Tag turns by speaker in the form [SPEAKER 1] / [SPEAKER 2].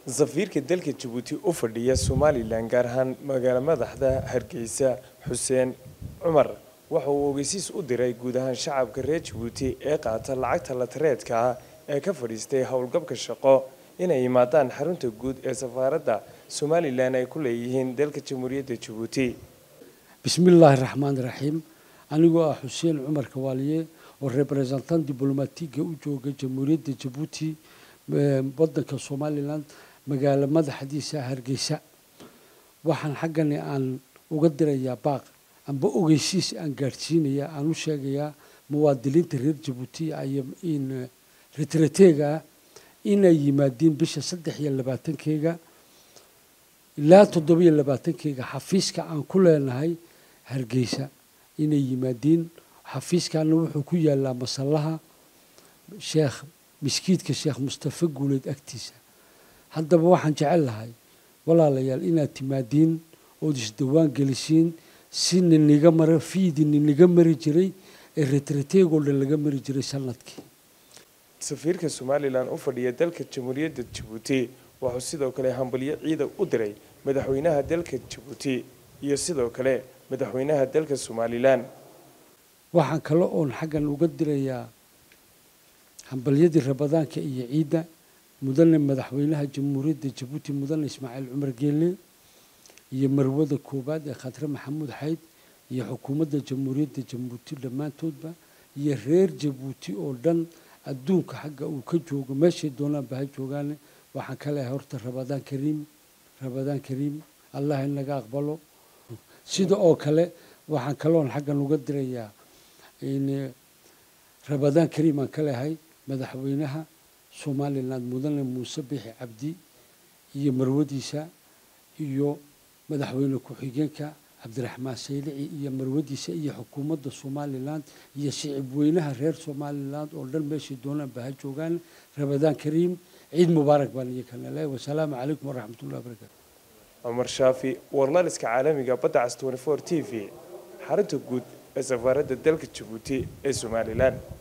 [SPEAKER 1] safiirka dalka jabuuti u fadhiya somalilan gaar ahaan magaalo madaxda hargeysa xuseen cumar waxa uu ogeysiis u diray guud ahaan shacabka reer jabuuti ee qaata lacagta latareedka ah ee ka fadhiistay howlgabka shaqo inay yimaadaan xarunta guud ee safaaradda somalilan ay ku leeyihiin dalka jamhuuriyadda jabuuti
[SPEAKER 2] bismillaahi raxmaani raxiim anigoo ah xuseen cumar kawaaliye oo representant diblomatiga u jooga jamhuuriyadda jabuuti wadanka somalilan magaalo madaxdiisa hargeysa waxaan xaggani aan uga dirayaa baaq amba ogeysiis aan gaadhsiinayaa aan u sheegayaa muwaadiniinta reer jabuuti in retrateega inay yimaadiin bisha saddex iyo labaatankeega ilaa toddobiyo labaatankeega xafiiska aan ku leenahay hargeysa inay yimaadiin xafiiskana wuxuu ku yaalaa masallaha sheekh miskiidka sheekh mustafe guuleed agtiisa haddaba waxaan jecel lahay walaalayaal inaad timaadiin ood isdawaan gelisiin si niniga mara fiidi niniga mari jiray ee retrateegoo dhan laga mari jiray sanadkii
[SPEAKER 1] safiirka somalilan u fadhiya dalka jamhuuriyadda jabuuti wuxuu sidoo kale hambalyo ciida u diray madaxweynaha dalka jabuuti iyo sidoo kale madaxweynaha dalka somalilan
[SPEAKER 2] waxaan kale oon xaggan uga dirayaa hambalyadii rabadaanka iyo ciidda mudane madaxweynaha jamhuuriyadda jabuuti mudane ismaaciil cumar geelle iyo marwada koowaad ee khadre maxamuud xayd iyo xukuumadda jamhuuriyadda jabuuti dhammaantoodba iyo reer jabuuti oo dhan adduunka xagga uu ka joogo meeshay doonaanba ha joogaane waxaan ka leehay horta rabadaan kariim rabadaan kariim allah inaga aqbalo sida oo kale waxaan kaloon xaggan uga dirayaa rabadaan kariim aan ka leehay madaxweynaha somalilan mudane muuse bixi cabdi iyo marwadiisa iyo madaxweyne ku-xigeenka cabdiraxmaan saylici iyo marwadiisa iyo xukuumadda somalilan iyo shicib weynaha reer somalilan oo dhan meeshay doonaanba ha joogaan rabadaan kariim ciid mubaarak baan iyo kana leehay wasalaamu calaykum waraxmat ullahi wabarakatu
[SPEAKER 1] cumar shaafi warlaliska caalamiga badda cas t v xarunta guud ee safaaradda dalka jabuuti ee somalilan